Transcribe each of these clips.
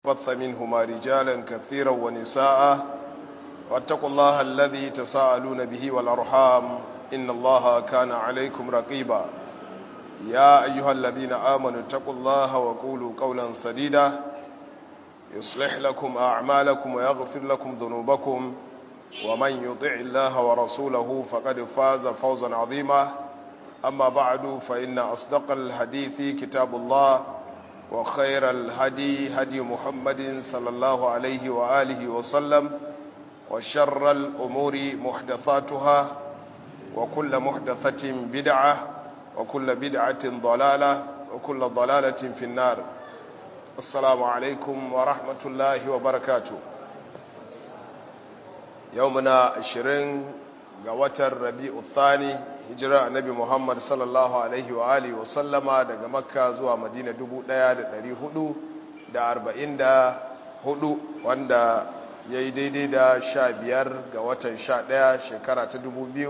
بث منهما رجالا كثيرا ونساء واتقوا الله الذي تساءلون به والأرحام إن الله كان عليكم رقيبا يا أيها الذين آمنوا اتقوا الله وقولوا قولا سديدا يصلح لكم أعمالكم ويغفر لكم ذنوبكم ومن يطع الله ورسوله فقد فاز فوزا عظيما أما بعد فإن أصدق الحديث كتاب الله وخير الهدي هدي محمد صلى الله عليه وآله وسلم وشر الأمور محدثاتها وكل محدثة بدعة وكل بدعة ضلالة وكل ضلالة في النار السلام عليكم ورحمة الله وبركاته يومنا عشرين قوة الربيع الثاني hijira annabi Muhammad sallallahu alaihi wa alihi wa sallama daga Makka zuwa Madina 1444 wanda yayi daidai da 15 ga watan 11 shekara ta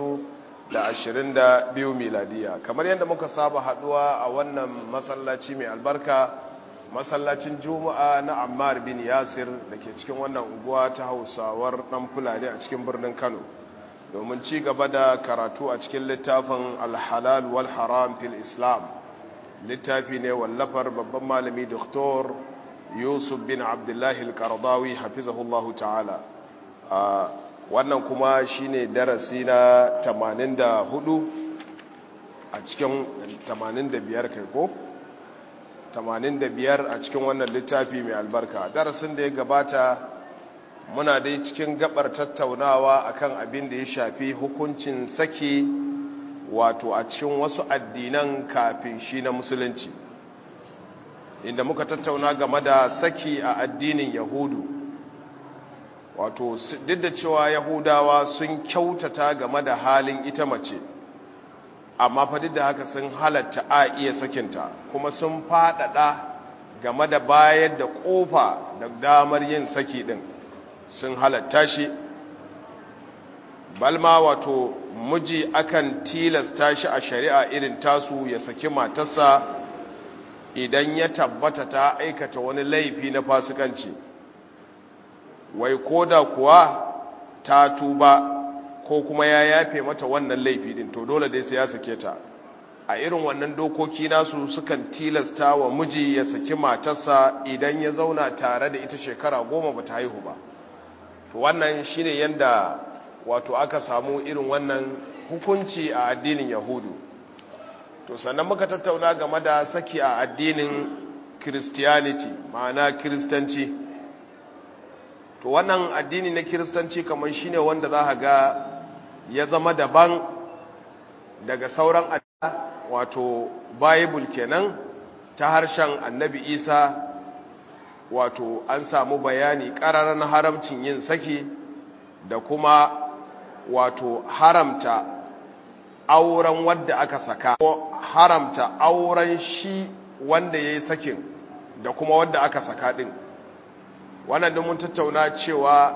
2022 miladiya kamar yadda muka saba haduwa a wannan masallaci mai albarka masallacin Juma'a na Ammar bin Yasir dake cikin wannan unguwa ta Hausawar dan Fulani a cikin birnin Kano domin ci gaba da karatu a cikin littafin alhalal wal haram fil islam littafi ne wallafar babban malami doktor yusuf bin abdullahi al-qardawi hafizahullahu ta'ala wannan kuma shine darasi na 84 a cikin 85 kai ko 85 a cikin wannan littafi mai albarka darasin da ya gabata muna dai cikin gabar tattaunawa akan abin da ya shafi hukuncin saki wato a cikin wasu addinan kafin shi na musulunci inda muka tattauna game da saki a addinin yahudu wato duk da cewa yahudawa sun kyautata game da halin ita mace amma fa duk da haka sun halatta a iya sakinta kuma sun faɗaɗa game da bayar da ƙofa da damar yin saki ɗin sun halatta shi balma wato miji akan tilasta shi a shari'a irin tasu ya saki matarsa idan ya tabbata ta aikata wani laifi na fasikanci wai koda kuwa ta tuba ko kuma ya yafe mata wannan laifi din to dole dai sai ya sake ta a irin wannan dokoki nasu sukan tilasta wa miji ya saki matarsa idan ya zauna tare da ita shekara goma ba ta haihu ba to wannan shine yanda wato aka samu irin wannan hukunci a addinin yahudu to sannan muka tattauna game da saki a addinin christianity ma'ana kiristanci to wannan addini na kiristanci kamar shine wanda za ga ya zama daban daga sauran addini wato bible kenan ta harshen annabi isa wato an samu bayani ƙararren haramcin yin saki da kuma wato haramta auren wadda aka saka ko haramta auren shi wanda ya yi sakin da kuma wadda aka saka ɗin wannan mun tattauna cewa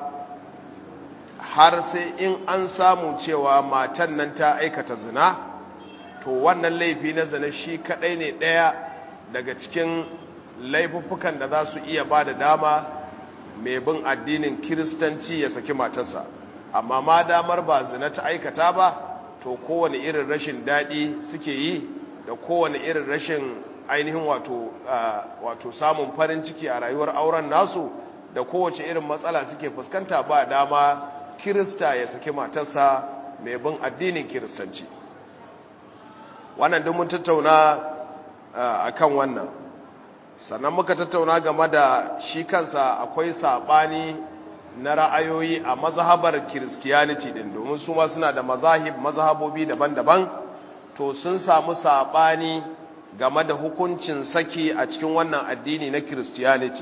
har sai in an samu cewa matan nan ta aikata zina to wannan laifi na zina shi kaɗai ne ɗaya daga cikin laifuffukan da za su iya ba da dama mai bin addinin kiristanci ya saki matarsa amma ma damar ba zina ta aikata ba to kowane irin rashin daɗi suke yi da kowane irin rashin ainihin wato wato samun farin ciki a rayuwar auren nasu da kowace irin matsala suke fuskanta ba dama kirista ya saki matarsa mai bin addinin kiristanci wannan duk mun tattauna akan wannan sannan muka tattauna game da shi kansa akwai sabani na ra'ayoyi a mazhabar christianity din domin su ma suna da mazahib mazhabobi daban-daban to sun samu sabani game da hukuncin saki a cikin wannan addini na christianity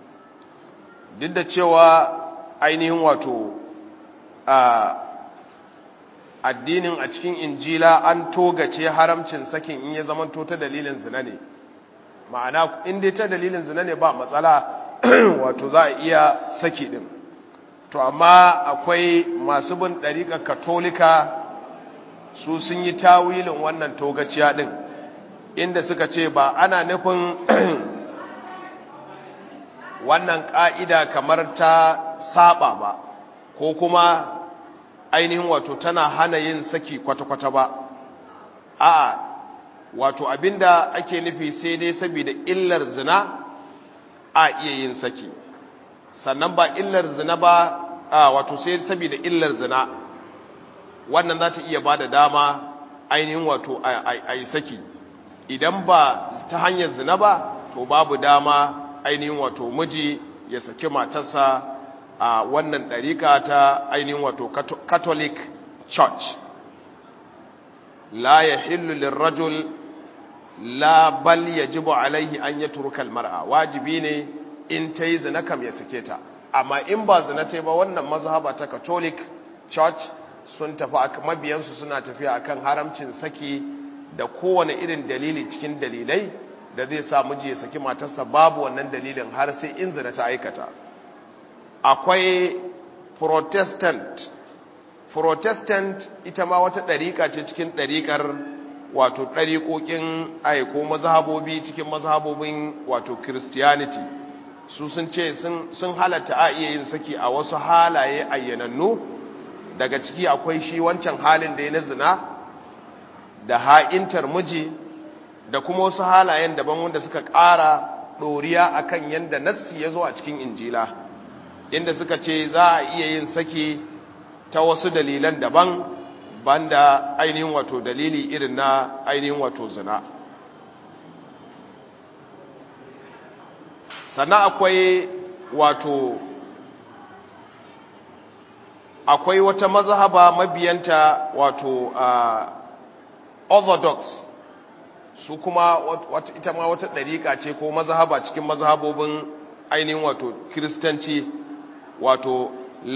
duk da cewa ainihin wato a addinin a cikin injila an togace haramcin sakin in ya zamanto ta dalilin zina ne ma'ana in dai ta dalilin zina ne ba matsala wato za a iya saki din to amma akwai masu bin ɗariƙar katolika su sun yi tawilin wannan togaciya din inda suka ce ba ana nufin wannan ƙa'ida kamar ta saba ba ko kuma ainihin wato tana hana yin saki kwata-kwata ba a wato abinda ake nufi sai dai saboda illar zina a iya yin saki sannan ba illar zina ba a wato sai saboda illar zina wannan za ta iya ba da dama ainihin wato a yi saki idan ba ta hanyar zina ba to babu dama ainihin wato miji ya saki matarsa a wannan ɗarika ta ainihin wato catholic church la ya hillu lirrajul la bal yajibu alaihi an ya turkal mar'a wajibi ne in ta yi zina kam ya sake ta amma in ba zina ta ba wannan mazhaba ta catholic church sun tafi mabiyansu suna tafiya akan haramcin saki da kowane irin dalili cikin dalilai da zai sa miji ya saki matarsa babu wannan dalilin har sai in zina ta aikata akwai protestant protestant ita ma wata ɗariƙa ce cikin ɗariƙar wato ɗariƙoƙin aiko mazhabobi cikin mazhabobin wato christianity su sun ce sun halatta a iya yin saki a wasu halaye ayyanannu daga ciki akwai shi wancan halin da ya na zina da ha'intar miji da kuma wasu halayen daban wanda suka ƙara ɗoriya a kan yadda nassi ya zo a cikin injila inda suka ce za a iya yin saki ta wasu dalilan daban banda ainihin wato dalili irin na ainihin wato zina sannan akwai wato akwai wata mazhaba mabiyanta wato uh, orthodox su kuma wata, ita ma wata ɗariƙa ce ko mazhaba cikin mazhabobin ainihin wato kiristanci wato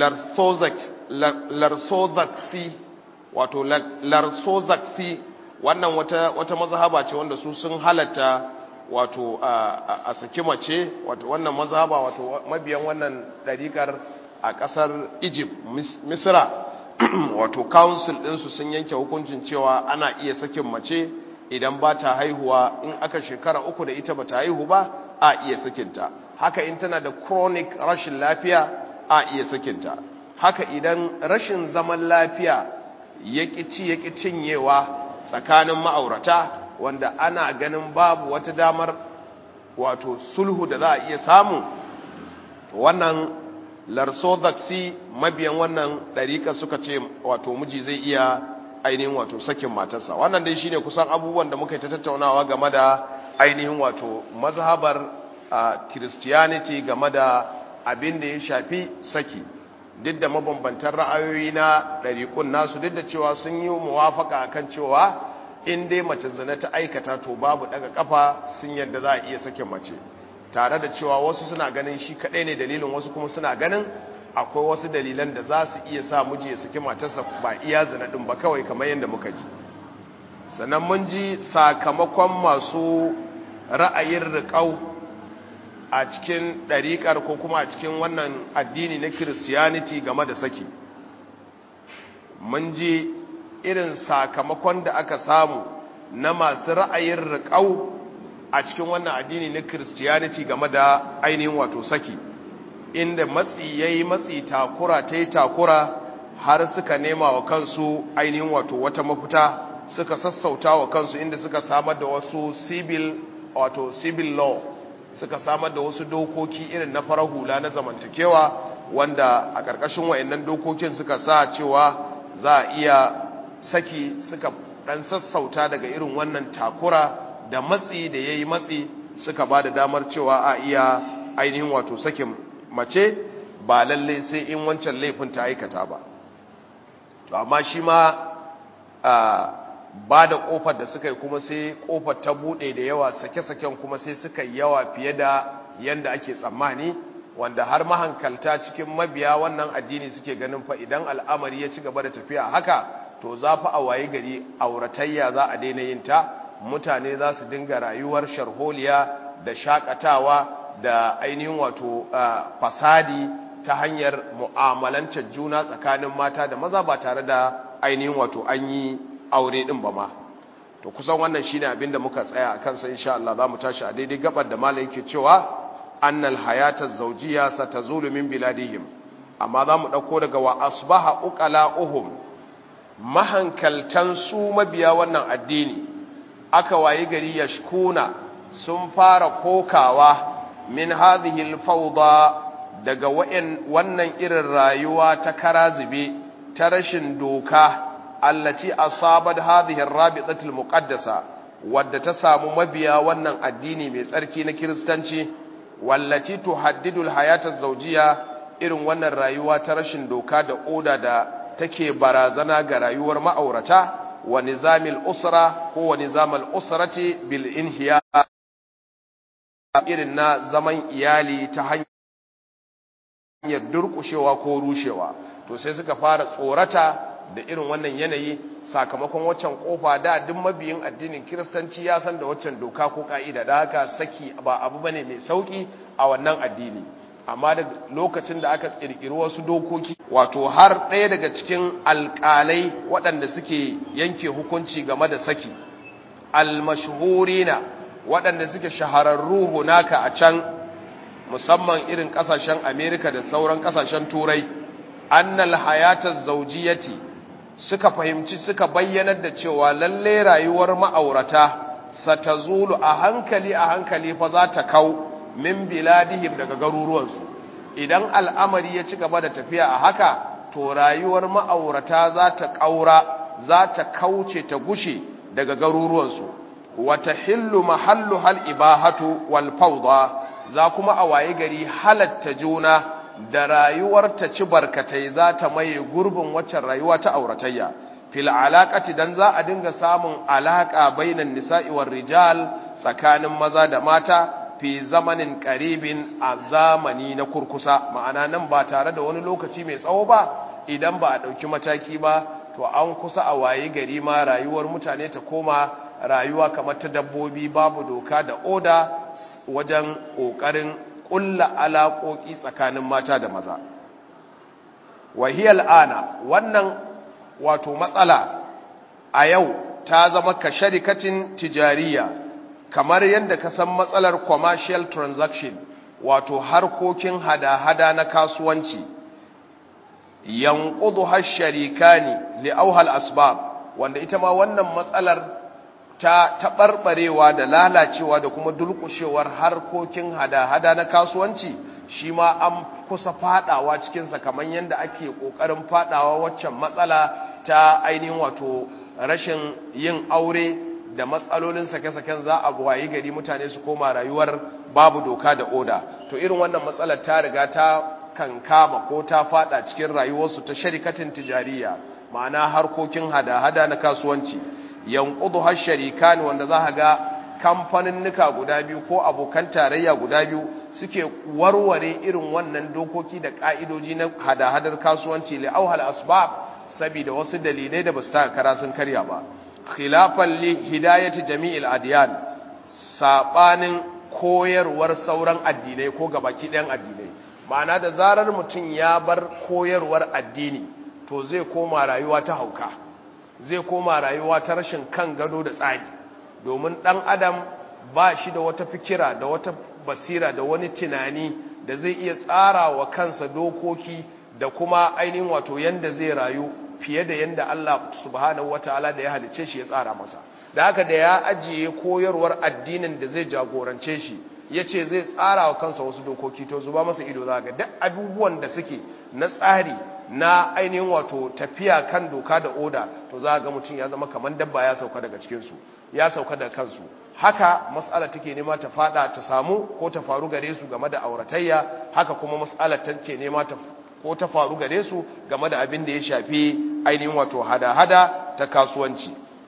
larsozaksi wato larsozaksi wannan wata, wata mazhaba ce wanda su sun halatta wato a saki mace wato wannan mazhaba wato mabiyan wannan ɗariƙar a ƙasar egypt misra wato council ɗinsu sun yanke hukuncin cewa ana iya sakin mace idan ba ta haihuwa in aka shekara uku da ita ba ta haihu ba a iya sakinta haka in tana da chronic rashin lafiya a iya sakinta haka idan rashin zaman lafiya ya ci ya cinyewa tsakanin ma'aurata wanda ana ganin babu wata damar wato sulhu da za a iya samu wannan larsodaksi mabiyan wannan ɗarika suka ce wato miji zai iya ainihin wato sakin matarsa wannan dai shine kusan abubuwan da muka yi ta tattaunawa game da ainihin wato mazhabar christianity game da abin da ya shafi saki duk da mabambantan ra'ayoyi na ɗariƙun nasu duk da cewa sun yi muwafaka akan cewa in dai mace zina ta aikata to babu daga kafa sun yadda za a iya sakin mace tare da cewa wasu suna ganin shi kaɗai ne dalilin wasu kuma suna ganin akwai wasu dalilan da za su iya sa miji ya saki matarsa ba iya zina ɗin ba kawai kamar yadda muka ji sannan mun ji sakamakon masu ra'ayin riƙau a cikin ɗariƙar ko kuma a cikin wannan addini na kiristiyaniti game da saki mun ji irin sakamakon da aka samu na masu ra'ayin riƙau a cikin wannan addini na kiristiyaniti game da ainihin wato saki inda matsi ya yi matsi takura ta yi takura har suka nema wa kansu ainihin wato wata mafita suka sassauta wa kansu inda suka samar da wasu civil wato civil law suka samar da wasu dokoki irin na farar hula na zamantakewa wanda a ƙarƙashin wayannan dokokin suka sa cewa za a iya saki suka ɗan sassauta daga irin wannan takura da matsi da ya yi matsi suka ba da damar cewa a iya ainihin wato sakin mace ba lalle sai in wancan laifin ta aikata ba to amma shi ma ba da kofar da suka yi kuma sai kofar ta bude da yawa sake-saken kuma sai suka yi yawa fiye da yanda ake tsammani wanda har mahankalta cikin mabiya wannan addini suke ganin fa idan al'amari ya ci gaba da tafiya haka to za fa a waye gari auratayya za a daina yin ta mutane za su dinga rayuwar sharholiya da shakatawa da ainihin wato fasadi ta hanyar mu'amalantar juna tsakanin mata da maza ba tare da ainihin wato an yi aure din ba ma to kusan wannan shine abin da muka tsaya a kansa insha Allah za mu tashi a daidai gabar da malam yake cewa annal hayata zawjiyya satazulu min biladihim amma za mu ɗauko daga wa asbaha uqala'uhum mahankaltan su mabiya wannan addini aka wayi gari yashkuna sun fara kokawa min hadhihi al-fawda daga wannan irin rayuwa ta karazibe ta rashin doka allati asabat hadhihi ar-rabitatul muqaddasa wadda ta samu mabiya wannan addini mai tsarki na kiristanci wallati tuhaddidu al-hayata az-zawjiyya irin wannan rayuwa ta rashin doka da oda da take barazana ga rayuwar ma'aurata wa nizamil usra ko wa nizamal usrati bil inhiya irin na zaman iyali ta hanyar durkushewa ko rushewa to sai suka fara tsorata da irin wannan yanayi sakamakon waccan kofa da duk mabiyin addinin kiristanci ya san da waccan doka ko ka'ida da haka saki ba abu bane mai sauki a wannan addini amma da lokacin da aka kirkiri wasu dokoki wato har ɗaya daga cikin alƙalai waɗanda suke yanke hukunci game da saki almashhurina waɗanda suke shahararru hunaka a can musamman irin ƙasashen amerika da sauran ƙasashen turai annal hayatar zaujiyati suka fahimci suka bayyanar da cewa lalle rayuwar ma'aurata satazulu a hankali a hankali fa za ta kau min biladihim daga garuruwansu idan al'amari ya ci gaba da tafiya a haka to rayuwar ma'aurata za ta ƙaura za ta kauce ta gushe daga garuruwansu wata hillu mahallu hal ibahatu wal fawda za kuma a waye gari halatta juna da rayuwar ta ci barkatai za ta maye gurbin waccan rayuwa ta auratayya fil alaqati dan za a dinga samun alaka bainan nisa'i war rijal tsakanin maza da mata fi zamanin qaribin a zamani na kurkusa ma'ana nan ba tare da wani lokaci mai tsawo ba idan ba a dauki mataki ba to an kusa a waye gari ma rayuwar mutane ta koma rayuwa kamar ta dabbobi babu doka da oda wajen kokarin kulla alaƙoƙi tsakanin mata da maza wahiyar ana wannan wato matsala a yau ta zama ka sharikacin tijariya kamar yadda ka san matsalar commercial transaction wato harkokin hada-hada na kasuwanci yankudu har sharika ne li'auhal asbab wanda ita ma wannan matsalar ta taɓarɓarewa da lalacewa da kuma durƙushewar harkokin hada-hada na kasuwanci shi ma an kusa fadawa cikinsa kamar yadda ake ƙoƙarin fadawa waccan matsala ta ainihin wato rashin yin aure da matsalolin sake-saken za a wayi gari mutane su koma rayuwar babu doka da oda to irin wannan matsalar ta riga ta kankama ko ta fada cikin rayuwarsu ta sharikatin tijariya ma'ana harkokin hada-hada na kasuwanci yankudu har sharika ne wanda za ga kamfaninnika guda biyu ko abokan tarayya guda biyu suke warware irin wannan dokoki da ka'idoji na hada-hadar kasuwanci li'auhal asbab saboda wasu dalilai da basu taka kara sun karya ba khilafan li hidayati jami'il adiyan sabanin koyarwar sauran addinai ko gabaki ɗayan addinai ma'ana da zarar mutum ya bar koyarwar addini to zai koma rayuwa ta hauka zai koma rayuwa ta rashin kan gado da tsari domin ɗan adam ba shi da wata fikira da wata basira da wani tunani da zai iya tsara wa kansa dokoki da kuma ainihin wato yanda zai rayu fiye da yanda Allah subhanahu wataala da ya halice shi ya tsara masa da haka da ya ajiye koyarwar addinin da zai jagorance shi ya ce zai tsara wa kansa wasu dokoki to zuba masa ido za ga duk abubuwan da suke na tsari na ainihin wato tafiya kan doka da oda to za ga mutum ya zama kamar dabba ya sauka daga cikinsu ya sauka daga kansu haka matsala take nema ta fada ta samu ko ta faru gare su game da auratayya haka kuma matsala take nema ta ko ta faru gare su game da abin da ya shafi ainihin wato hada-hada ta kasuwanci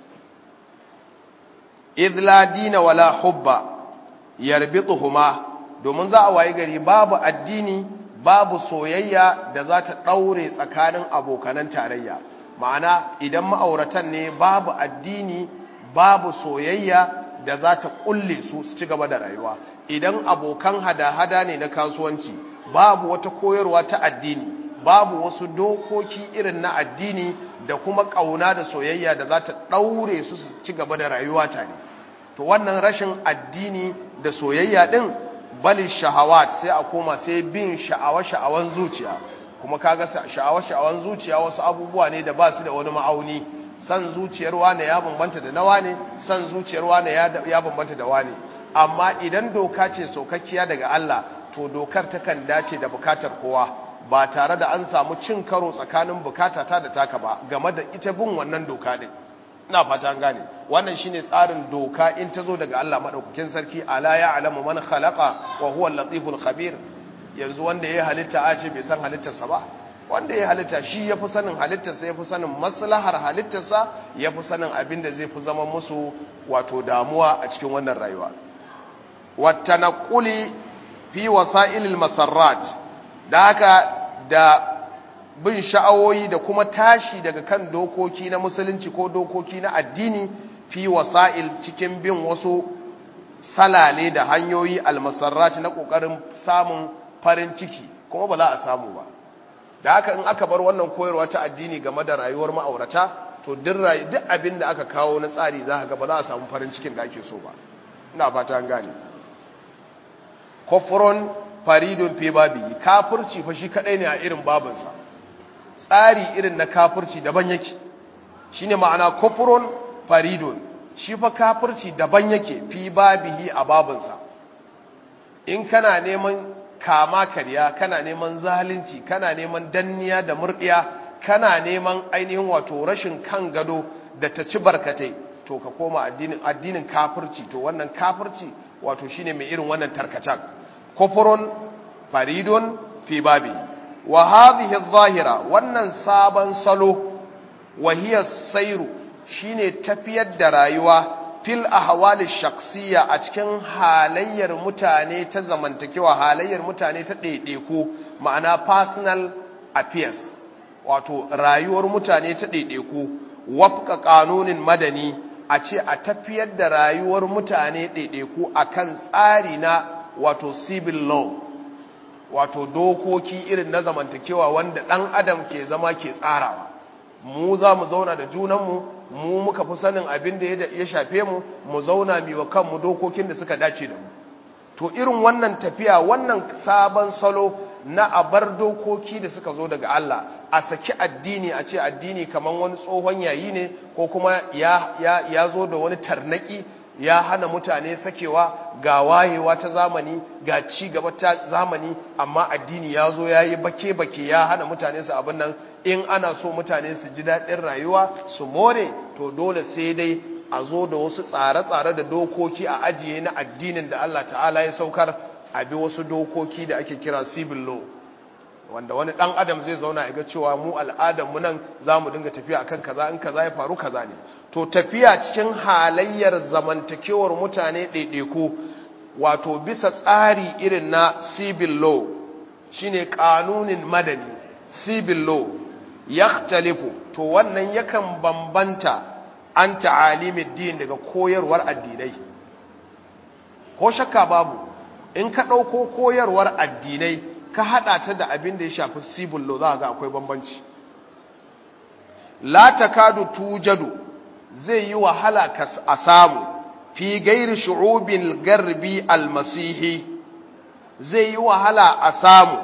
idla dina wala hubba yarbituhuma domin za a waye gari babu addini babu soyayya da za ta daure tsakanin abokanan tarayya ma'ana idan ma'auratan ne babu addini babu soyayya da za ta kulle su su ci gaba da rayuwa idan abokan hada-hada ne na kasuwanci babu wata koyarwa ta addini babu wasu dokoki irin na addini da kuma ƙauna da soyayya da za ta ɗaure su su ci gaba da rayuwa tare to wannan rashin addini da soyayya ɗin bali shahawat sai a koma sai bin sha'awa-sha'awan zuciya kuma kaga sha'awa-sha'awan zuciya wasu abubuwa ne da ba su da wani ma'auni san zuciyar wane ya bambanta da na wane san zuciyar wane ya bambanta da wane amma idan doka ce saukakkiya daga Allah to dokar takan dace da bukatar kowa ba tare da an samu cin karo tsakanin bukatata da taka ba game da ita bin wannan doka din ina fata an gane wannan shine tsarin doka in ta zo daga Allah madaukakin sarki ala ya'lamu man khalaqa wa huwa al-latiful khabir yanzu wanda ya halitta a ce bai san halittarsa ba wanda ya halitta shi ya fi sanin halittarsa ya fi sanin maslahar halittarsa ya fi sanin abin da zai fi zama musu wato damuwa a cikin wannan rayuwa wata na kuli fi wasa'ilil masarrat da haka da bin sha'awoyi da kuma tashi daga kan dokoki na musulunci ko dokoki na addini fi wasa'il cikin bin wasu salale da hanyoyi almasarrat na ƙoƙarin samun farin ciki kuma ba za a samu ba da haka in aka bar wannan koyarwa ta addini game da rayuwar ma'aurata to duk abin da aka kawo na tsari za ga ba za a samu farin cikin da ake so ba ina fata an gane kofron faridun fi babi kafirci fa shi kadai ne a irin babinsa tsari irin na kafirci daban yake shine ma'ana kofron faridun shi fa kafirci daban yake fi babihi a babinsa in kana neman kama karya kana neman zalunci kana neman danniya da murdiya kana neman ainihin wato rashin kan gado da ta ci barkatai to ka koma addinin addinin kafirci to wannan kafirci wato shine mai irin wannan tarkacen kufurun faridun fi babi wa hadhihi adh-dhahira wannan sabon salo wa hiya sairu shine tafiyar da rayuwa fil ahwali shakhsiyya a cikin halayyar mutane ta zamantakewa halayyar mutane ta ɗaiɗaiku ma'ana personal affairs wato rayuwar mutane ta ɗaiɗaiku wafka kanunin madani a ce a tafiyar da rayuwar mutane ɗaiɗaiku akan tsari na wato civil law wato dokoki irin na zamantakewa wanda ɗan adam ke zama ke tsarawa mu za mu zauna da junanmu mu muka fi sanin abin da ya shafe mu mu zauna mi wa kanmu dokokin da suka dace da mu to irin wannan tafiya wannan sabon salo na abar dokoki da suka zo daga Allah a saki addini a ce addini kamar wani tsohon yayi ne ko kuma ya, ya, ya zo da wani tarnaki ya hana mutane sakewa ga wayewa ta zamani ga ci gaba ta zamani amma addini ya zo ya yi bake-bake ya hana mutane su abin nan in ana so mutane su ji daɗin rayuwa su more to dole sai dai a zo da wasu tsare-tsare da dokoki a ajiye na addinin da Allah ta'ala ya saukar a bi wasu dokoki da ake kira civil law wanda wani ɗan adam zai zauna ya ga cewa mu al'adarmu nan za mu dinga tafiya akan kaza in kaza ya faru kaza ne to tafiya cikin halayyar zamantakewar mutane ɗaiɗaiku wato bisa tsari irin na civil law shine kanunin madani civil law yakhtalifu to wannan yakan bambanta an ta'alimin din daga koyarwar addinai ko shakka babu in ka ɗauko koyarwar addinai ka haɗa ta da abin da ya shafi civil law za ga akwai bambanci la takadu tujadu zai yi wahala a samu fi gairi shu'ubin garbi almasihi zai yi wahala a samu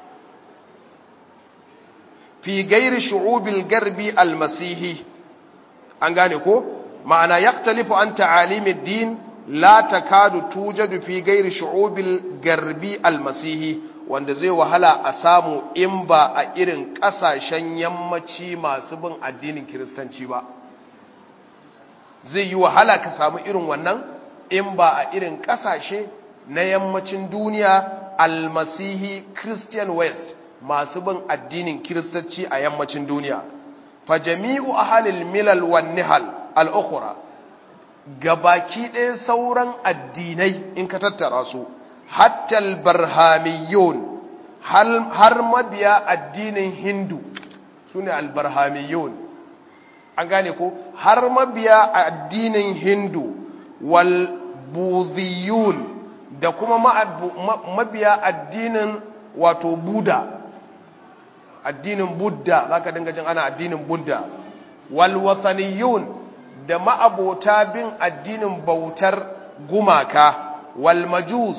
fi gairi shu'ubil garbi almasihi an gane ko ma'ana yaktalifu an ta'alimid din la takadu tujadu fi gairi shu'ubil garbi almasihi wanda zai wahala a samu in ba a irin kasashen yammaci masu bin addinin kiristanci ba zai yi wahala ka samu irin wannan in ba a irin kasashe na yammacin duniya almasihi christian west masu bin addinin kiristanci a yammacin duniya fa jami'u ahalil milal wan nihal al-ukhra gabaki ɗaya sauran addinai in ka tattara su hatta al-barhamiyun har mabiya addinin hindu sune al-barhamiyun an gane ko har mabiya addinin hindu wal budhiyun da kuma mabiya addinin wato buda addinin budda zaka dinga jin ana addinin budda wal wathaniyun da ma'abota bin addinin bautar gumaka wal majus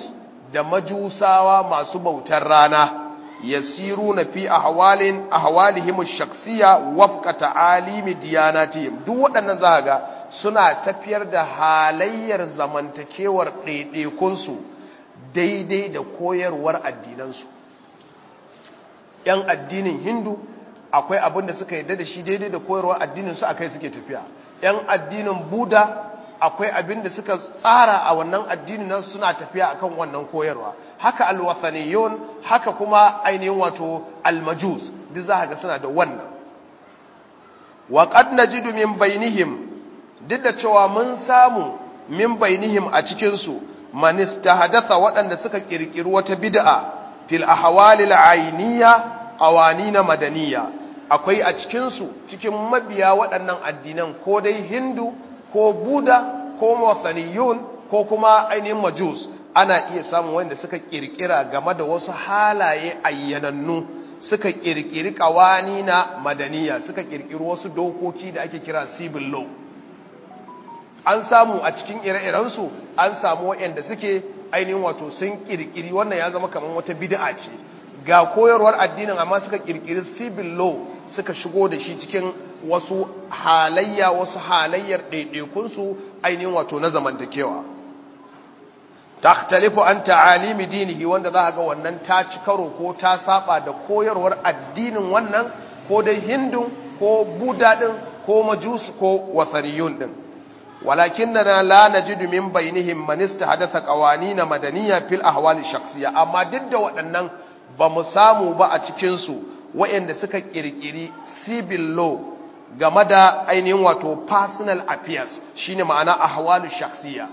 da majusawa masu bautar rana yasiruna fi ahwalin ahwalihim ash-shakhsiyya wafqa ta'alimi diyanatihim duk waɗannan za ga suna tafiyar da halayyar zamantakewar ɗaiɗaikunsu daidai da koyarwar addinansu ‘yan addinin hindu akwai abin da suka yadda da shi daidai da koyarwar addininsu a kai suke tafiya ‘yan addinin buda akwai abin da suka tsara a wannan addinin nan suna tafiya akan wannan koyarwa haka alwathaniyun haka kuma ainihin wato almajus duk za ga suna da wannan wa qad najidu min bainihim duk da cewa mun samu min bainihim a cikin su man istahdatha waɗanda suka kirkiri wata bid'a fil ahwalil ayniya awanina madaniya akwai a cikin su cikin mabiya waɗannan addinan ko dai hindu ko buda ko mawathaniyun ko kuma ainihin majus ana iya samun wanda suka kirkira game da wasu halaye ayyanannu suka kirkiri kawani na madaniya suka kirkiri wasu dokoki da ake kira civil law an samu a cikin ire-irensu an samu waɗanda suke ainihin wato sun kirkiri wannan ya zama kamar wata bid'a ce ga koyarwar addinin amma suka kirkiri civil law suka shigo da shi cikin wasu halayya wasu halayyar ɗaiɗaikunsu ainihin wato na zamantakewa takhtalifu an ta'alimi dinihi wanda za ga wannan ta ci karo ko ta saba da koyarwar addinin wannan ko dai hindun ko buda din ko majus ko wasariyun din walakinna la najidu min bainihim man istahadatha qawanin madaniyya fil ahwal shakhsiyya amma duk da waɗannan ba mu samu ba a cikin su waɗanda suka kirkiri civil law game da ainihin wato personal affairs shine ma'ana ahwalu shakhsiyya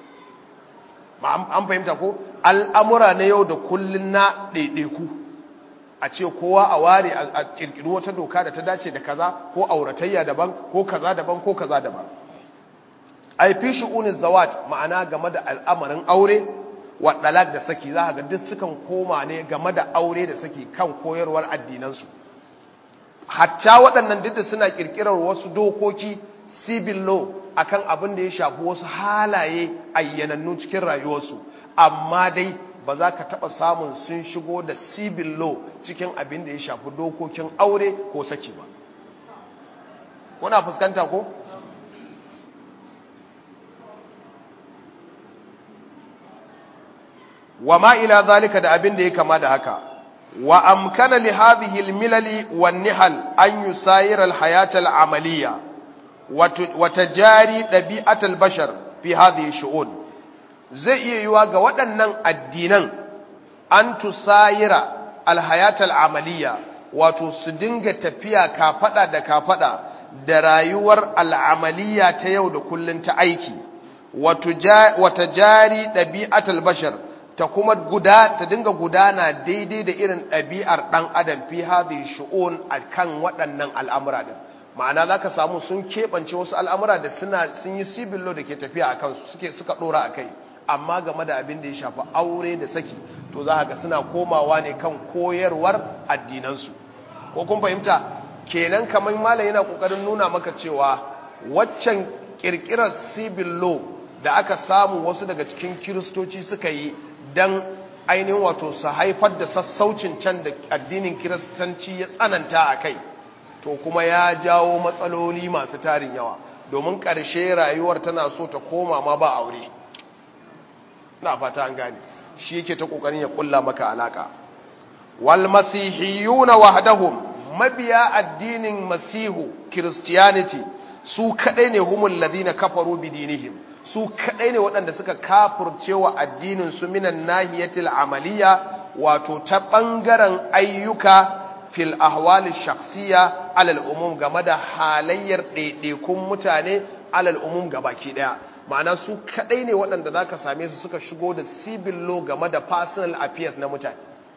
an fahimta ko al'amura na yau da kullun na ɗaiɗaiku a ce kowa a ware a kirkiri wata doka da ta dace da kaza ko auratayya daban ko kaza daban ko kaza daban ai fi shu'unin zawat ma'ana game da al'amarin aure wa dalak da saki za ga duk sukan koma ne game da aure da saki kan koyarwar addinansu hatta waɗannan duk da suna kirkirar wasu dokoki civil law akan abin da ya shafi wasu halaye ayyanannu cikin rayuwarsu amma dai ba za ka taɓa samun sun shigo da civil law cikin abin da ya shafi dokokin aure ko saki ba kuna fuskanta ko wa ma ila zalika da abin da ya kama da haka wa amkana li hadhihi al-milali wan nihal an yusayira al-hayat al-amaliyya wa tajari dabi'at al-bashar fi hadhihi shu'un zai iya yiwa ga waɗannan addinan an tusayira al-hayat al-amaliyya wato su dinga tafiya kafada da kafada da rayuwar al'amaliya ta yau da kullun ta aiki wa tajari dabi'at al-bashar ta kuma guda ta dinga gudana daidai da irin ɗabi'ar ɗan adam fi hadhihi shu'un akan waɗannan al'amura din ma'ana zaka samu sun keɓance wasu al'amura da suna sun yi civil law da ke tafiya a kansu suke suka ɗora a kai amma game da abin da ya shafi aure da saki to za ga suna komawa ne kan koyarwar addinansu ko kun fahimta kenan kamar malam yana kokarin nuna maka cewa waccan kirkirar civil law da aka samu wasu daga cikin kiristoci suka yi don ainihin wato su haifar da sassaucin can da addinin kiristanci ya tsananta a kai to kuma ya jawo matsaloli masu tarin yawa domin ƙarshe rayuwar tana so ta koma ma ba aure na fata an gane shi yake ta ƙoƙarin ya ƙulla maka alaƙa wal masihiyuna wahdahum mabiya addinin masihu christianity su kadai ne humul ladina kafaru bidinihim su kadai ne waɗanda suka kafurce wa addinin su minan nahiyatil amaliya wato ta ɓangaren ayyuka fil ahwali shakhsiya alal umum game da halayyar ɗaiɗaikun mutane alal umum gabaki ɗaya ma'ana su kadai ne waɗanda zaka same su suka shigo da civil law game da personal affairs na mutane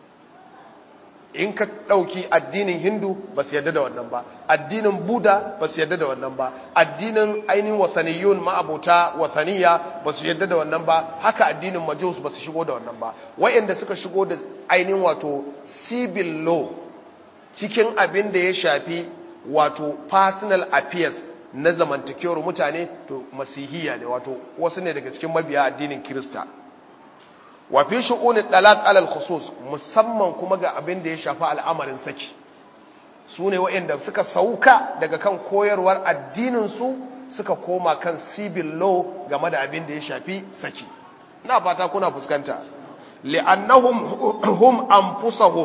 in ka ɗauki addinin hindu ba su yadda da wannan ba addinin buda ba su yadda da wannan ba addinin ainihin wasaniyun ma'abota wasaniya ba su yadda da wannan ba haka addinin majus ba su shigo da wannan ba wayanda suka shigo da ainihin wato civil law cikin abin da ya shafi wato personal affairs na zamantakewar mutane to masihiya ne wato wasu ne daga cikin mabiya addinin kirista wa fi shu'unit talaq alal khusus musamman kuma ga abin da ya shafi al'amarin saki su ne waɗanda suka sauka daga kan koyarwar addinin su suka koma kan civil law game da abin da ya shafi saki na fata kuna fuskanta li'annahum hum anfusahum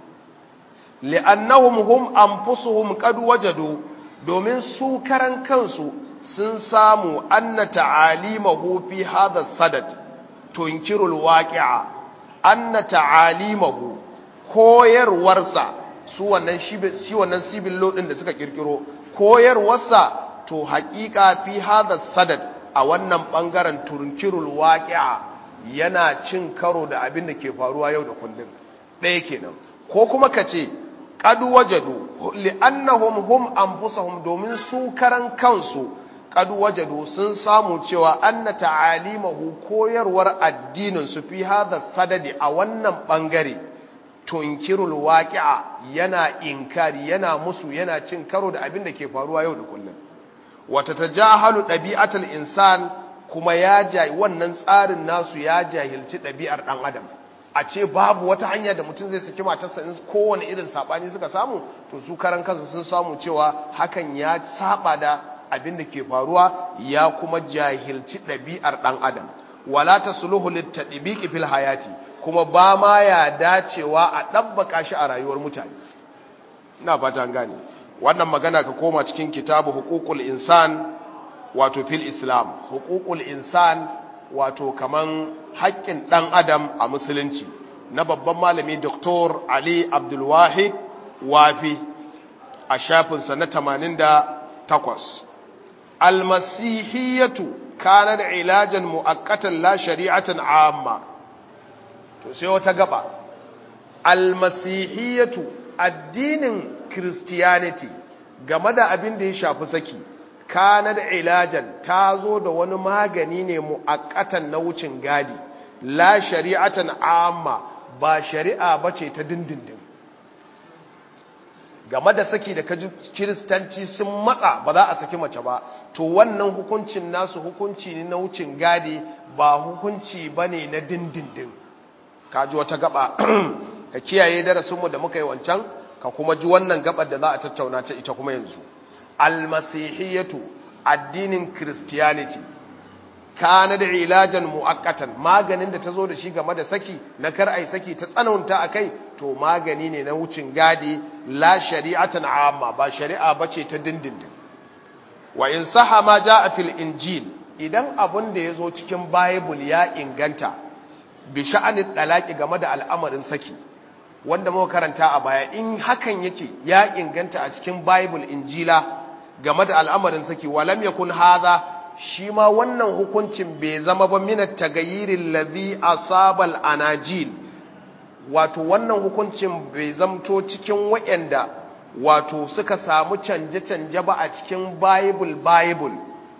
li'annahum hum anfusuhum qad wajadu domin su karan kansu sun samu anna ta'alimahu fi hadha sadad tunkirul waqi'a anna ta'alimahu koyarwarsa su wannan shi wannan civil law din da suka kirkiro koyarwarsa to haƙiƙa fi hadha sadad a wannan bangaren tunkirul waqi'a yana cin karo da abin da ke faruwa yau da kullum ɗaya kenan ko kuma kace qad wajadu li'annahum hum anfusuhum domin su karan kansu qad wajadu sun samu cewa anna ta'alimahu koyarwar addinin su fi hadha sadadi a wannan bangare tunkirul waqi'a yana inkari yana musu yana cin karo da abin da ke faruwa yau da kullum wata tajahalu dabi'atul insan kuma ya jayi wannan tsarin nasu ya jahilci dabi'ar dan adam a ce babu wata hanya da mutum zai saki matarsa in kowane irin sabani suka samu to su karan kansu sun samu cewa hakan ya saba da abin da ke faruwa ya kuma jahilci ɗabi'ar ɗan adam wala tasluhu litadbiqi fil hayati kuma ba ma ya dacewa a ɗabbaka shi a rayuwar mutane ina fata an gane wannan magana ka koma cikin kitabu huququl insan wato fil islam huququl insan wato kaman haƙƙin ɗan adam a musulunci na babban malami Dr. Ali Abdulwahid Wafi a shafinsa na 88 almasihiyatu kana da ilajan mu'akkatan la shari'atan amma to sai wata gaba almasihiyatu addinin christianity game da abin da ya shafi saki kana da ilajan ta zo da wani magani ne mu'akkatan na wucin gadi la shari'atan amma ba shari'a bace ta dindindin game da saki da kaji kiristanci sun matsa ba za a saki mace ba to wannan hukuncin nasu hukunci ne na wucin gadi ba hukunci bane na dindindin kaji wata gaba ka kiyaye darasinmu da muka yi wancan ka kuma ji wannan gabar da za a tattauna ta ita kuma yanzu almasihiyatu addinin christianity kana da ilajan muakkatan maganin da ta zo da shi game da saki na kar ai saki ta tsananta akai to magani ne na wucin gadi la shari'atan amma ba shari'a bace ta dindindin wa in saha ma jaa fil injil idan abun da yazo cikin bible ya inganta bi sha'anid dalaki game da al'amarin saki wanda muka karanta a baya in hakan yake ya inganta a cikin bible injila game da al'amarin saki walam yakun hadha shi ma wannan hukuncin bai zama ba minat tagayirin ladhi asabal anajil wato wannan hukuncin bai zamto cikin wayanda wato suka samu canje-canje ba a cikin bible bible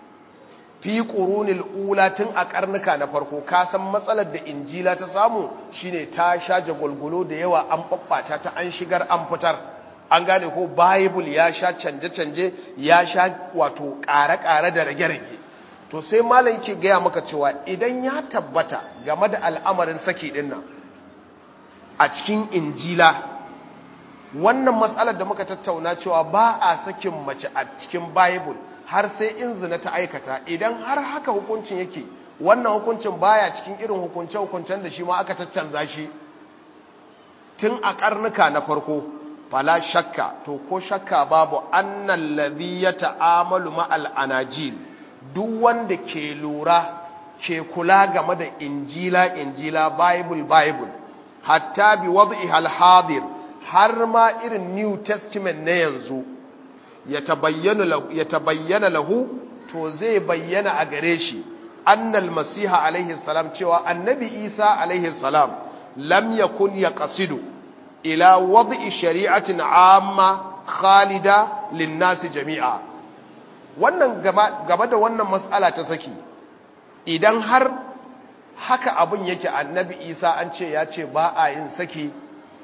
fi qurunil ula tun a karnuka na farko ka san matsalar da injila ta samu shine ta sha jagwalgwalo da yawa an babbata ta an shigar an fitar an gane ko bible ya sha canje-canje ya sha wato ƙare-ƙare da rage-rage to sai malam yake gaya maka cewa idan ya tabbata game da al'amarin saki din nan a cikin injila wannan matsalar da muka tattauna cewa ba a sakin mace a cikin bible har sai in zina ta aikata idan har haka hukuncin yake wannan hukuncin baya cikin irin hukunce-hukuncen da shi ma aka caccanza shi tun a karnuka na farko fala shakka to ko shakka babu annan ladhi ya ta'amalu ma'al anajil duk wanda ke lura ke kula game da injila injila bible bible hatta bi wad'i hal hadir har ma irin new testament na yanzu ya tabayyana lahu to zai bayyana a gare shi annal masiha alaihi salam cewa annabi isa alaihi salam lam yakun yaqsidu ila wad'i shari'atin amma khalida linnasi jami'a wannan gaba da wannan matsala ta saki idan har haka abin yake annabi isa an ce ya ce ba a yin saki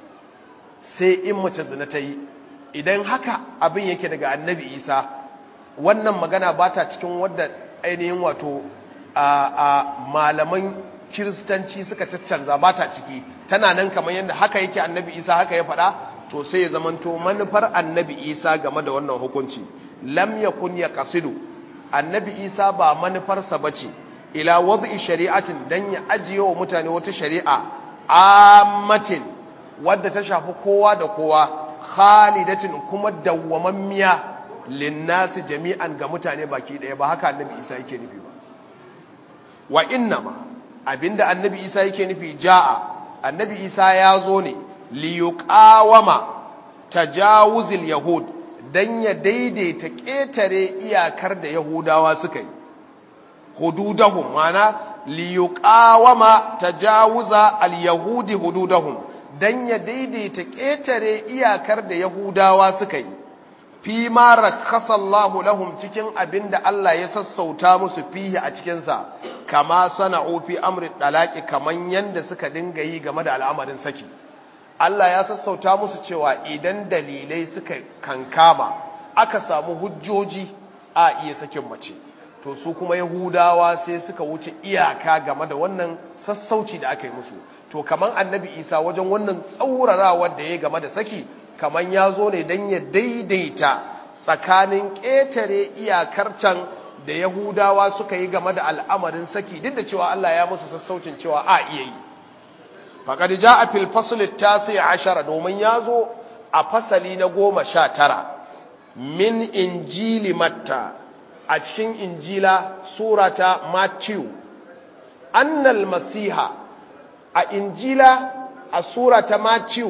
sai in mace zina ta yi idan haka abin yake daga annabi isa wannan magana ba ta cikin wadda ainihin wato a malaman kiristanci suka caccanza ba ta ciki tana nan kamar yadda haka yake annabi isa haka ya faɗa to sai ya zamanto manufar annabi isa game da wannan hukunci lam yakun ya kasidu annabi isa ba manufarsa ba ce ila wadda shari'atin don ya ajiye wa mutane wata shari'a ammatin wadda ta shafi kowa da kowa khalidatin kuma dawwamammiya linnasi jami'an ga mutane baki ɗaya ba haka annabi isa yake nufi ba wa innama abinda annabi isa yake nufi ja'a annabi isa ya zo ne liyuqawama tajawuzil yahud dan ya daidaita ƙetare iyakar da yahudawa suka yi hududahum mana liyuqawama tajawuza al-yahudi hududahum dan ya daidaita ƙetare iyakar da yahudawa suka yi fi ma rakasallahu lahum cikin abinda Allah ya sassauta musu fihi a cikin sa kama sana'u fi amri dalaqi kaman yanda suka dinga yi game da al'amarin saki Allah ya sassauta musu cewa idan dalilai suka kankama aka samu hujjoji a iya sakin mace to su kuma yahudawa sai suka wuce iyaka game da wannan sassauci da aka yi musu to kaman annabi isa wajen wannan tsaurarawar da ya game da saki kaman ya zo ne don ya daidaita tsakanin ƙetare iyakar can da yahudawa suka yi game da al'amarin saki duk da cewa Allah ya musu sassaucin cewa a iya yi faƙad ja a filfasulit ta sai ashara domin ya zo a fasali na goma sha tara min injili matta a cikin injila surata matthew annal masiha a injila a surata matthew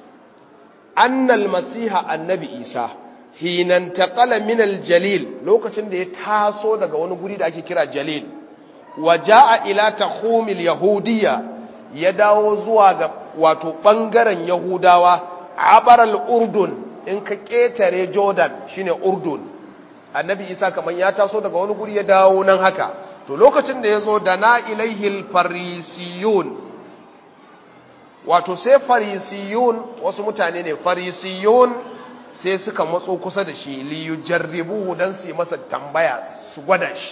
annal masiha annabi isa hinan taƙala minal jalil lokacin da ya taso daga wani guri da ake kira jalil wa ja'a ila tahumil yahudiyya ya dawo zuwa ga wato ɓangaren yahudawa abaral urdun in ka ƙetare jordan shine urdun annabi isa kamar ya taso daga wani guri ya dawo nan haka to lokacin da ya zo da na ilaihil farisiyun wato sai farisiyun wasu mutane ne farisiyun sai suka matso kusa da shi liyu jarribuhu don su yi masa tambaya su gwada shi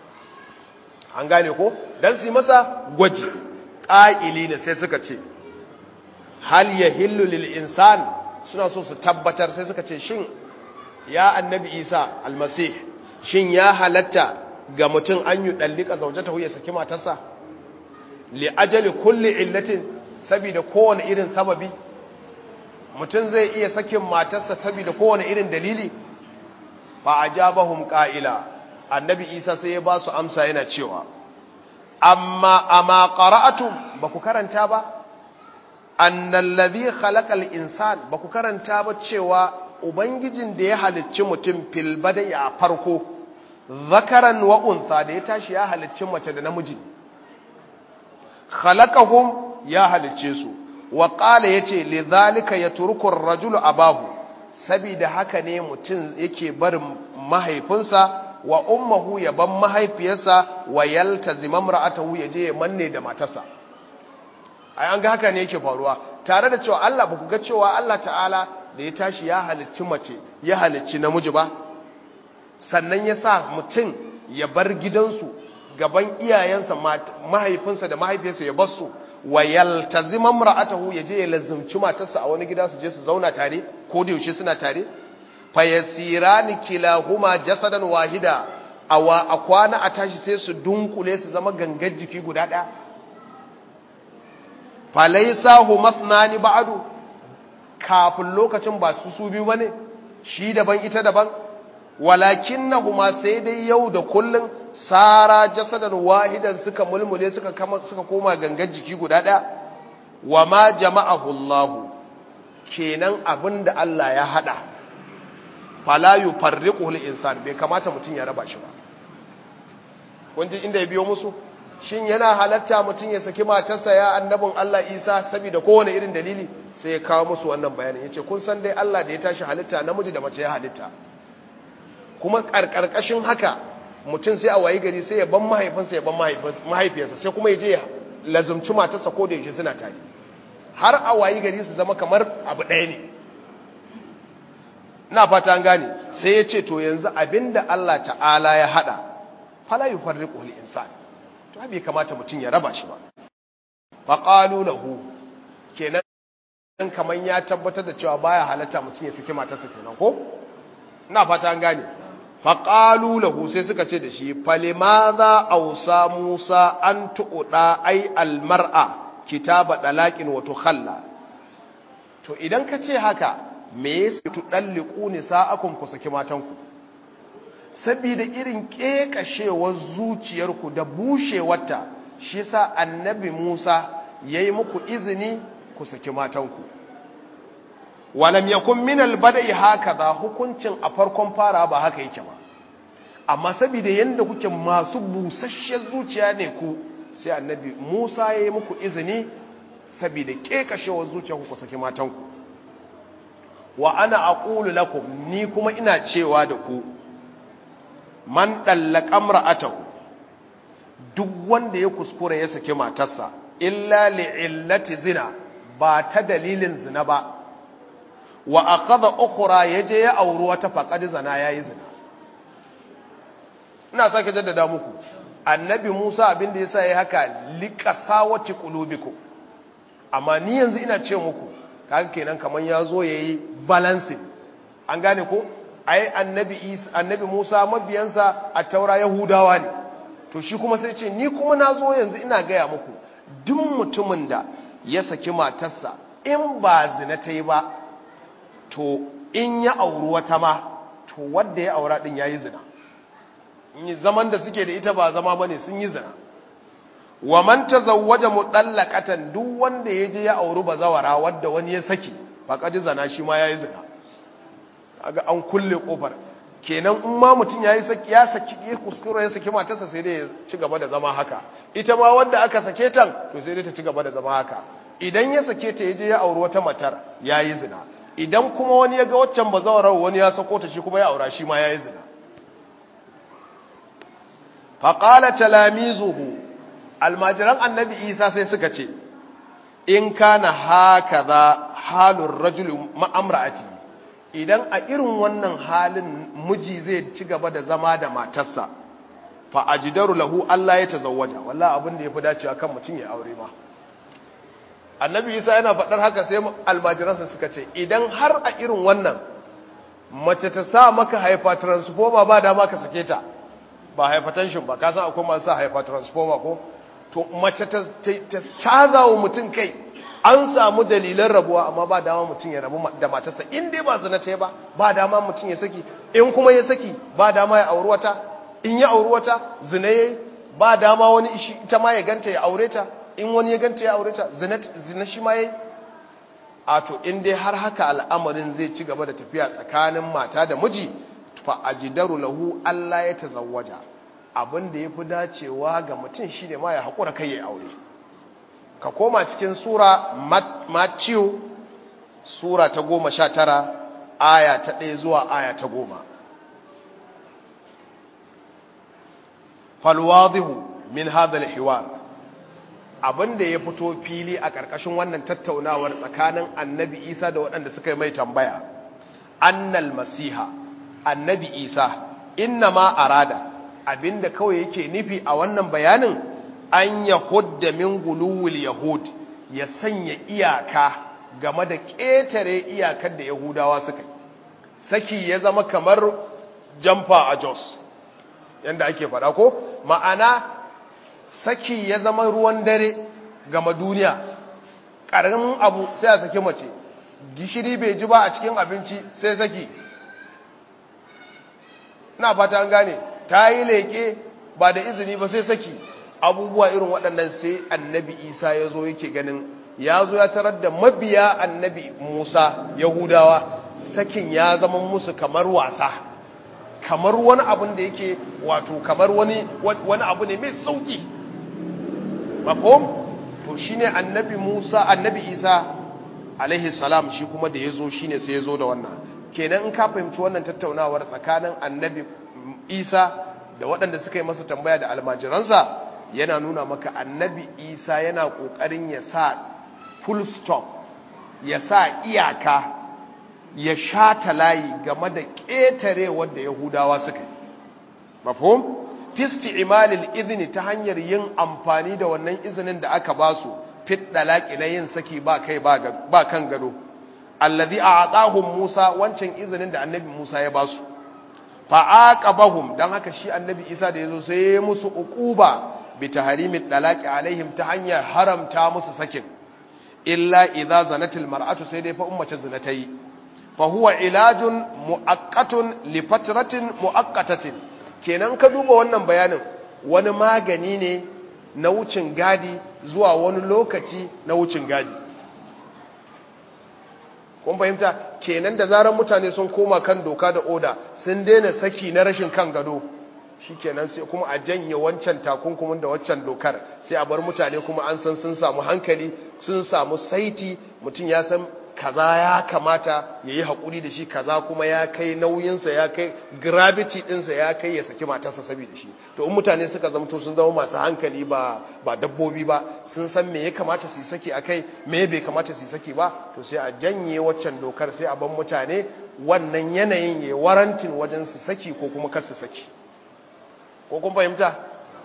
an gane ko don su yi masa gwaji ƙa'ili ne sai suka ce hal ya hillu lil insan suna so su tabbatar sai suka ce shin ya annabi isa almasih shin ya halatta ga mutum an yi ɗallika zaujata ya saki matarsa li ajali kulli illatin saboda kowane irin sababi mutum zai iya sakin matarsa saboda kowane irin dalili ba a jabahum ƙa'ila annabi isa sai ya ba su amsa yana cewa amma amma qara'atum ba ku karanta ba annal ladhi khalaqal insan ba ku karanta ba cewa ubangijin da ya halicci mutum fil bada'i a farko zakaran wa untha da ya tashi ya halicci mace da namiji khalaqahum ya halicce su wa qala yace lidhalika yatruku ar-rajulu abahu sabida haka ne mutum yake barin mahaifinsa wa ummuhu ya ban mahaifiyarsa wa yaltazima imra'atahu yaje ya manne da matarsa ai an ga haka ne yake faruwa tare da cewa Allah ba ku ga cewa Allah ta'ala da ya tashi ya halicci mace ya halicci namiji ba sannan ya sa mutum ya bar gidansu gaban iyayensa mahaifinsa da mahaifiyarsa ya basu wa yaltazima imra'atahu yaje ya lazumci matarsa a wani gida su je su zauna tare ko da yaushe suna tare fayasirani kilahuma jasadan wahida awa a kwana a tashi sai su dunkule su zama gangar jiki guda ɗaya falaisa humasnani ba'adu kafin lokacin ba su su biyu bane shi daban ita daban walakinnahuma sai dai yau da kullun sara jasadan wahidan suka mulmule suka kama suka koma gangar jiki guda ɗaya wa ma jama'ahu Allah kenan abinda Allah ya hada fala yufarriquhu al-insan bai kamata mutun ya raba shi ba kun ji inda ya biyo musu shin yana halatta mutun ya saki matarsa ya annabin Allah Isa saboda kowane irin dalili sai ya kawo musu wannan bayanin yace kun san dai Allah da ya tashi halitta namiji da mace ya halitta kuma karkarkashin haka mutun sai a wayi gari sai ya ban mahaifinsa ya ban mahaifiyarsa sai kuma ya je ya lazumci matarsa ko da yaushe suna tare har a wayi gari su zama kamar abu ɗaya ne ina fata an gane sai ya ce to yanzu abinda Allah ta'ala ya hada fala yufarriqu lil insan to bai kamata mutum ya raba shi ba faqalu lahu kenan kaman ya tabbatar da cewa baya halatta mutum ya saki matarsa kenan ko ina fata an gane faqalu lahu sai suka ce da shi falimadha awsa musa an tuuda ai almar'a kitaba dalaqin wa tukhalla to idan ka ce haka me yasa tudalliqu nisa'akum ku saki matanku saboda irin kekashewar zuciyarku da bushewarta shi yasa annabi Musa yayi muku izini ku saki matanku walam yakun min albada'i hakaza hukuncin a farkon fara ba haka yake ba amma saboda yanda kuke masu busasshen zuciya ne ku sai annabi Musa yayi muku izini saboda kekashewar zuciyarku ku saki matanku wa ana aqulu lakum ni kuma ina cewa da ku man dallaka imra'atahu duk wanda ya kuskure ya saki matarsa illa li'illati zina ba ta dalilin zina ba wa aqada ukhra yaje ya auri wata faqad zina yayi zina ina sake jaddada muku annabi Musa abinda yasa yayi haka liqasawati qulubikum amma ni yanzu ina ce muku kaga kenan kaman yazo yayi balancing an gane ko ai annabi Isa annabi Musa mabiyansa a taura yahudawa ne to shi kuma sai ce ni kuma nazo yanzu ina gaya muku duk mutumin da ya saki matarsa in ba zina ta yi ba to in ya auri wata ma to wanda ya aura din yayi zina in zaman da suke da ita ba zama bane sun yi zina wa man tazawwaja mudallaqatan duk wanda yaje ya auri bazawara wanda wani ya saki faqad zana shi ma yayi zina kaga an kulle kofar kenan in ma mutun yayi saki ya saki ya kuskure ya saki matarsa sai dai ya ci gaba da zama haka ita ma wanda aka sake tan to sai dai ta ci gaba da zama haka idan ya sake ta yaje ya auri wata matar yayi zina idan kuma wani ya ga waccan bazawarar wani ya sako ta shi kuma ya aura shi ma yayi zina faqala talamizuhu almajiran annabi isa sai suka ce in kana hakaza halur rajul ma'amra'ati idan a irin wannan halin miji zai ci gaba da zama da matarsa fa ajidaru lahu Allah ya tazawwaja wallahi abin da yafi dacewa kan mutum ya aure ma annabi isa yana faɗar haka sai almajiransa suka ce idan har a irin wannan mace ta sa maka haifa transformer ba dama ka sake ta ba hypertension ba ka san akwai masu sa haifa transformer ko to mace ta caza wa mutum kai an samu dalilan rabuwa amma ba dama mutum ya rabu da matarsa in dai ba zina ta ba ba dama mutum ya saki in kuma ya saki ba dama ya auri wata in ya auri wata zina yayi ba dama wani ishi ita ma ya ganta ya aure ta in wani ya ganta ya aure ta zina shi ma yayi a to in dai har haka al'amarin zai ci gaba da tafiya tsakanin mata da miji fa ajidaru lahu Allah ya tazawwaja abin da yafi dacewa ga mutum shine ma ya hakura kai ya aure ka koma cikin sura Matthew sura ta 19 aya ta 1 zuwa aya ta 10 falwadihu min hadha alhiwar abinda ya fito fili a ƙarƙashin wannan tattaunawar tsakanin annabi Isa da waɗanda suka yi mai tambaya annal masiha annabi isa inna ma arada abinda kawai yake nufi a wannan bayanin an yahudda min guluwul yahud ya sanya iyaka game da ƙetare iyakar da yahudawa suka yi saki ya zama kamar jamfa a jos yadda ake faɗa ko ma'ana saki ya zama ruwan dare gama duniya ƙaramin abu sai a saki mace gishiri bai ji ba a cikin abinci sai saki na fata an gane ta yi leƙe ba da izini ba sai saki abubuwa irin waɗannan sai annabi isa ya zo yake ganin ya zo ya tarar da mabiya annabi musa yahudawa sakin ya zama musu kamar wasa kamar wani abun da yake wato kamar wani wani abu ne mai sauki mafhum to shine annabi musa annabi isa alaihi salam shi kuma da ya zo shine sai ya zo da wannan kenan in ka fahimci wannan tattaunawar tsakanin annabi isa da waɗanda suka yi masa tambaya da almajiransa yana nuna maka annabi isa yana ƙoƙarin ya sa full stop ya sa iyaka ya shata layi game da ƙetare wadda yahudawa suka yi mafhum fisti imalil izini ta hanyar yin amfani da wannan izinin da aka ba su fit dalaki na yin saki ba kai ba kan gado allazi a'tahum Musa wancan izinin da annabi Musa ya ba su fa aqabahum dan haka shi annabi Isa da yazo sai ya musu uquba bi tahrimid dalaki alaihim ta hanyar haramta musu sakin illa idza zanatil mar'atu sai dai fa ummace zina ta yi fa huwa ilajun muaqqatun li fatratin muaqqatatin kenan ka duba wannan bayanin wani magani ne na wucin gadi zuwa wani lokaci na wucin gadi kun fahimta kenan da zarar mutane sun koma kan doka da oda sun daina saki na rashin kan gado shikenan sai kuma a janye wancan takunkumin da waccan dokar sai a bar mutane kuma an san sun samu hankali sun samu saiti mutum ya san kaza ya kamata ya yi haƙuri da shi kaza kuma ya kai nauyinsa ya kai gravity ɗinsa ya kai ya saki matarsa saboda shi to in mutane suka zamto sun zama masu hankali ba ba dabbobi ba sun san me ya kamata su yi saki a kai me bai kamata su yi saki ba to sai a janye waccan dokar sai a ban mutane wannan yanayin ya warantin wajen su saki ko kuma kar su saki ko kun fahimta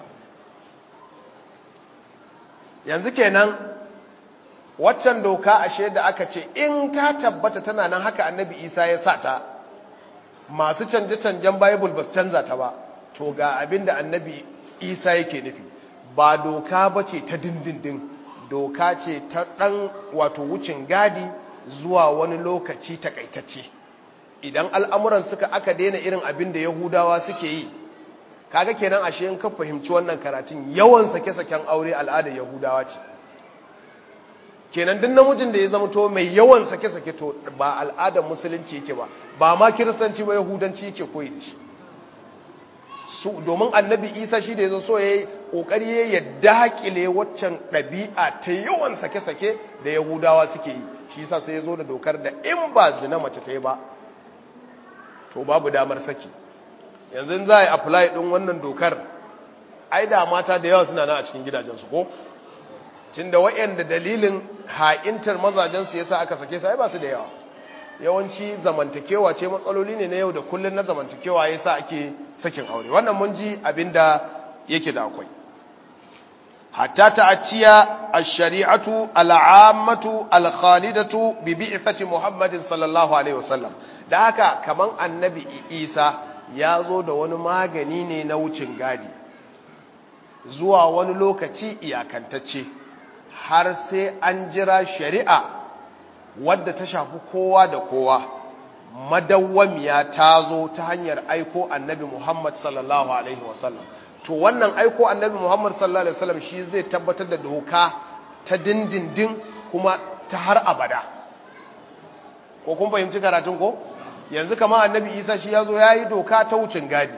yanzu kenan waccan doka ashe da aka ce in ta tabbata tana nan haka annabi isa ya sa ta masu canje-canjen bible ba su canza ta ba to ga abin da annabi isa yake nufi ba doka ba ce ta dindindin doka ce ta ɗan wato wucin gadi zuwa wani lokaci takaitacce idan al'amuran suka aka daina irin abin da yahudawa suke yi kaga kenan ashe in ka fahimci wannan karatun yawan sake-saken aure al'adar yahudawa ce kenan duk namijin da ya zama to mai yawan sake-sake to ba al'adar musulunci yake ba ba ma kiristanci ba yahudanci yake koyi da shi su domin annabi isa shi da ya zo so ya yi ƙoƙari ya daƙile waccan ɗabi'a ta yawan sake-sake da yahudawa suke yi shi sa sai ya zo da dokar da in ba zina mace ta yi ba to babu damar saki yanzu za a yi apply ɗin wannan dokar ai da mata da yawa suna na a cikin gidajensu ko tun da waɗanda dalilin ha'intar mazajensu ya sa aka sake sai ba su da yawa yawanci zamantakewa ce matsaloli ne na yau da kullum na zamantakewa ya sa ake sakin aure wannan mun ji abin da yake da akwai hatta ta'aciya ash-shari'atu al-'ammatu al-khalidatu bi bi'thati Muhammadin sallallahu alaihi wasallam da haka kaman annabi Isa ya zo da wani magani ne na wucin gadi zuwa wani lokaci iyakantacce har sai an jira shari'a wadda ta shafi kowa da kowa madawwamiya ta zo ta hanyar aiko annabi Muhammad sallallahu alaihi wasallam to wannan aiko annabi Muhammad sallallahu alaihi wasallam shi zai tabbatar da doka ta dindindin kuma ta har abada ko kun fahimci karatun ko yanzu kama annabi Isa shi yazo yayi doka ta wucin gadi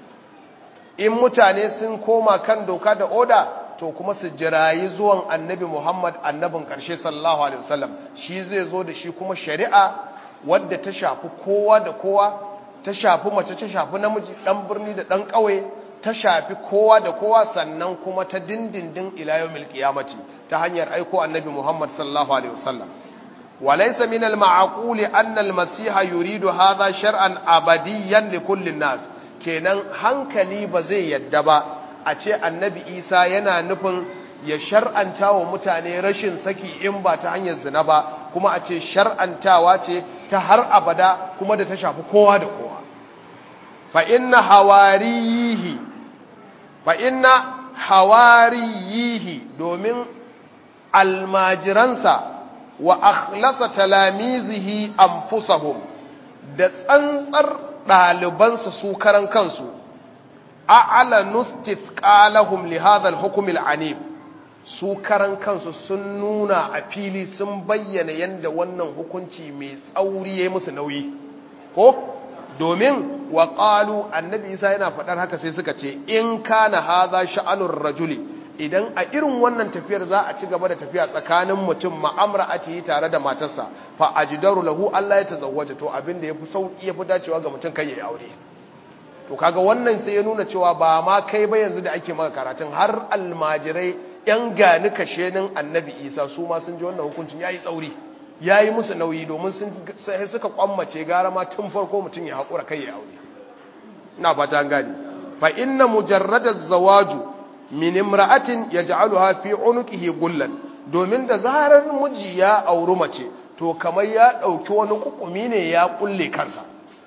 in mutane sun koma kan doka da oda to kuma su jirayi zuwan annabi Muhammad annabin ƙarshe sallallahu alaihi wasallam shi zai zo da shi kuma shari'a wadda ta shafi kowa da kowa ta shafi mace ta shafi namiji dan birni da dan ƙauye ta shafi kowa da kowa sannan kuma ta dindindin ila yawmil qiyamati ta hanyar aiko annabi Muhammad sallallahu alaihi wasallam walaysa min al-ma'qul anna al-masiha yuridu hadha shar'an abadiyan li kulli nas kenan hankali ba zai yadda ba a ce annabi isa yana nufin ya shar'anta wa mutane rashin saki in ba ta hanyar zina ba kuma a ce shar'antawa ce ta har abada kuma da ta shafi kowa da kowa fa inna hawariyihi fa inna hawariyihi domin almajiransa wa akhlasa talamizihi anfusahum da tsantsar ɗalibansa su karan kansu a'lanu istithqalahum li hadha al-hukm al-anib su karan kansu sun nuna a fili sun bayyana yanda wannan hukunci mai tsauri yayi musu nauyi ko domin wa qalu annabi isa yana faɗar haka sai suka ce in kana hadha sha'anur rajuli idan a irin wannan tafiyar za a ci gaba da tafiya tsakanin mutum ma'amra a yi tare da matarsa fa ajdaru lahu Allah ya tazawwaja to abin da yafi sauki yafi dacewa ga mutum kai yayi aure to kaga wannan sai ya nuna cewa ba ma kai ba yanzu da ake maka karatun har almajirai yan gani kashenin annabi isa su ma sun ji wannan hukuncin yayi tsauri yayi musu nauyi domin sun sai suka kwammace gara ma tun farko mutum ya hakura kai ya aure ina fata an gane fa inna mujarrada zawaju min imra'atin yaj'aluha fi unuqihi gullan domin da zarar miji ya auri mace to kamar ya dauki wani kukumi ne ya kulle kansa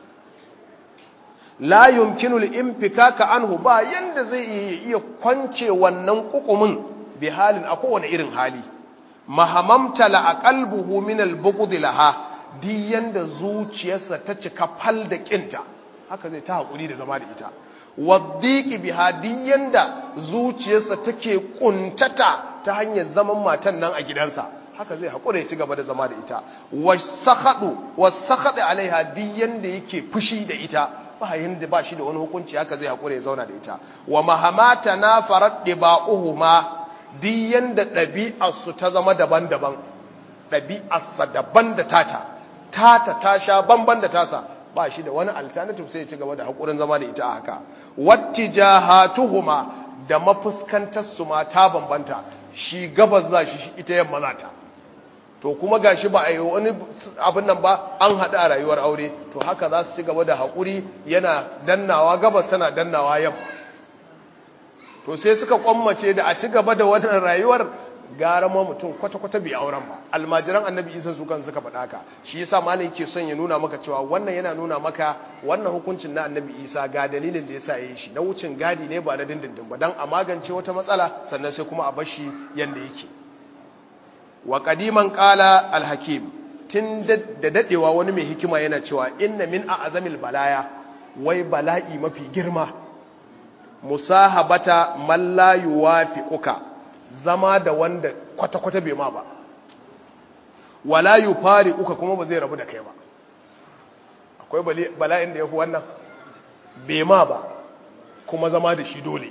la yumkinu al-infikaka anhu ba yanda zai iya kwance wannan kukumin bi halin a kowane irin hali mahamamta la aqalbuhu min al-bughd laha di yanda zuciyarsa ta cika fal da kinta haka zai ta hakuri da zama da ita waddiqi biha di yanda zuciyarsa take kuntata ta hanyar zaman matan nan a gidansa haka zai hakura ya ci gaba da zama da ita wasakhadu wasakhadu alaiha di yanda yake fushi da ita ba yanda ba shi da wani hukunci haka zai hakura ya zauna da ita wa mahamata na farat diba'uhuma di yanda ɗabi'arsu ta zama daban-daban ɗabi'arsa daban da tata tata ta sha banban da tasa ba shi da wani alternative sai ya ci gaba da haƙurin zama da ita a haka wattijahatuhuma da mafuskantarsu ma ta bambanta shi gabas za shi ita yamma za ta to kuma gashi ba a yi wani abin nan ba an haɗa a rayuwar aure to haka za su ci gaba da haƙuri yana dannawa gabas tana dannawa yamma to sai suka kwammace da a ci gaba da wannan rayuwar gara ma mutum kwata-kwata bai auren ba almajiran annabi isa su kan suka faɗa ka shi yasa malam ke son ya nuna maka cewa wannan yana nuna maka wannan hukuncin na annabi isa ga dalilin da yasa yayi shi na wucin gadi ne ba na dindindin ba dan a magance wata matsala sannan sai kuma a bar shi yanda yake wa qadiman qala al-hakim tun da dadewa wani mai hikima yana cewa inna min a'zamil balaya wai bala'i mafi girma musahabata man la yuwafiquka zama da wanda kwata-kwata bai ma ba wala yufariquka kuma ba zai rabu da kai ba akwai bala'in da yafi wannan bai ma ba kuma zama da shi dole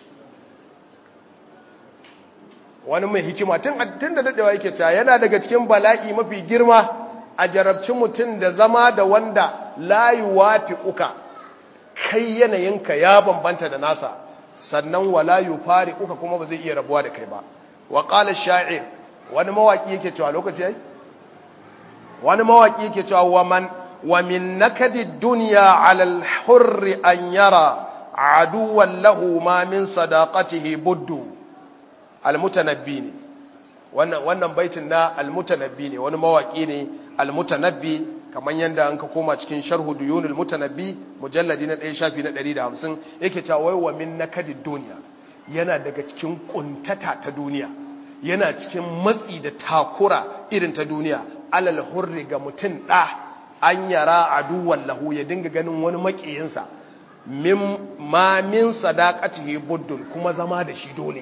wani mai hikima tun da dadewa yake cewa yana daga cikin bala'i mafi girma a jarabci mutum da zama da wanda la yuwafiquka kai yanayinka ya bambanta da nasa sannan wala yufari uka kuma ba zai iya rabuwa da kai ba wa qala sha'ir wani mawaki yake cewa lokaci yayi wani mawaki yake cewa wa man wa min nakadi dunya ala al-hurr an yara aduwan lahu ma min sadaqatihi buddu al-mutanabbi ne wannan wannan baitin na al-mutanabbi ne wani mawaki ne al-mutanabbi kamar yadda an ka koma cikin sharhu duyunul mutanabbi mujalladi na 1 shafi na 150 yake cewa wai wa min nakadid duniya yana daga cikin kuntata ta duniya yana cikin matsi da takura irin ta duniya alal hurri ga mutun da an yara aduwan lahu ya dinga ganin wani makiyinsa min ma min sadaqatihi buddun kuma zama da shi dole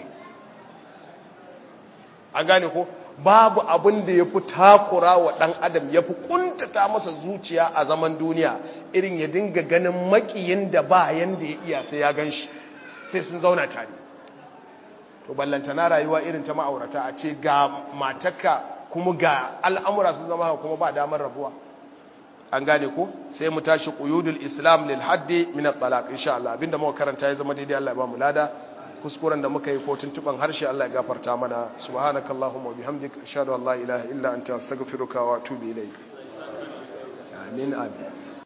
an gane ko babu abin da ya fi takura wa ɗan adam ya fi ƙuntata masa zuciya a zaman duniya irin ya dinga ganin makiyin da ba yanda ya iya sai ya gan shi sai sun zauna tare to ballantana rayuwa irin ta ma'aurata a ce ga matakka kuma ga al'amura sun zama kuma ba damar rabuwa an gane ko sai mu tashi quyudul islam lil haddi min at-talaq insha Allah abinda muka karanta ya zama daidai Allah ya ba mu lada kuskuren da muka yi ko tuntuban harshe Allah ya gafarta mana subhanakallahumma wa bihamdika ashhadu an la ilaha illa anta astaghfiruka wa atubu ilayk amin amin